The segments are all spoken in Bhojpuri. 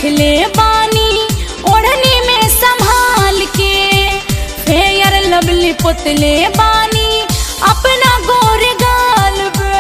ले बानी ओढ़नी में संभाल के फेयर लवली पुतले बानी अपना गोर गाल पे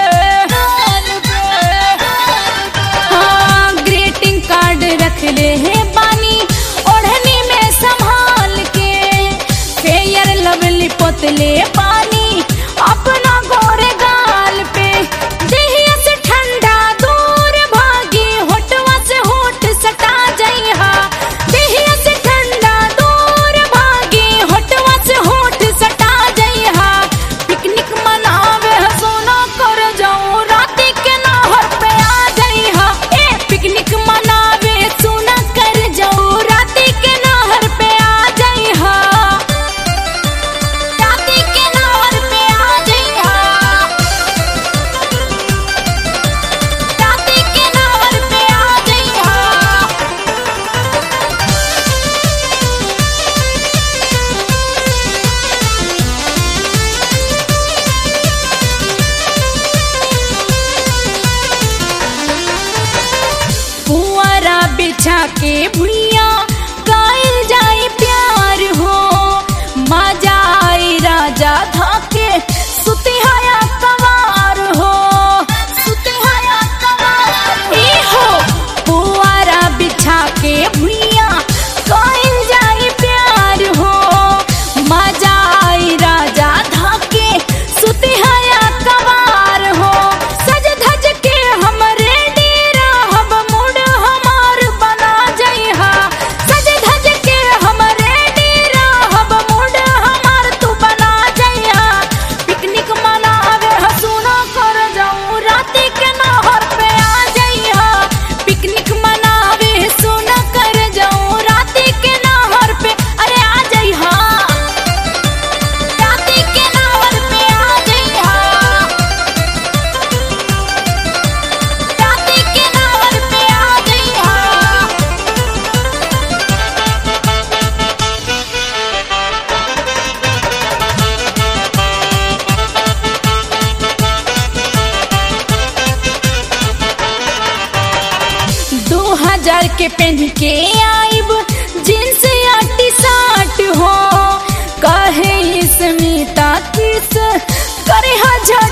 हाँ ग्रीटिंग कार्ड रख ले है बानी ओढ़नी में संभाल के फेयर लवली पुतले बानी अपना गोर गाल पे देहिया से ठंडा दूर भागी होठवा से होठ सटा जइहा देहिया से ठंडा दूर भागी होठवा से होठ सटा जइहा पिकनिक मनावे सोना कर जाऊं राती के नहर पे आ जइहा ए पिकनिक मनावे सोना कर जाऊं राती के नहर पे आ जइहा राती के नहर पे आ जइहा राती के नहर पे आ जइहा पुआरा बिछा के भुइया गायल जाए प्यार हो मजा आई राजा धाके सुतिहाया कवार हो सुतिहाया कवार ए हो पुआरा बिछा के भुइया गायल जाए प्यार हो मजा आई राजा धाके सुतिहाया कवार हो सज धज के हमरे डेरा हम मुड़ हमार बना जइहा सज धज के हमरे डेरा हम मुड़ हमार तू बना जइहा पिकनिक मनावे हसुना कर जाऊं राती के नहर पे आ जइहा पिकनिक मनावे सोना कर जाऊं राती के नहर पे अरे आ जइहा राती के नहर पे आ जइहा राती के नहर पे आ जइहा दो हजार के पहन के आइब जींस या टी शर्ट हो कहे स्मिता किस करे हजार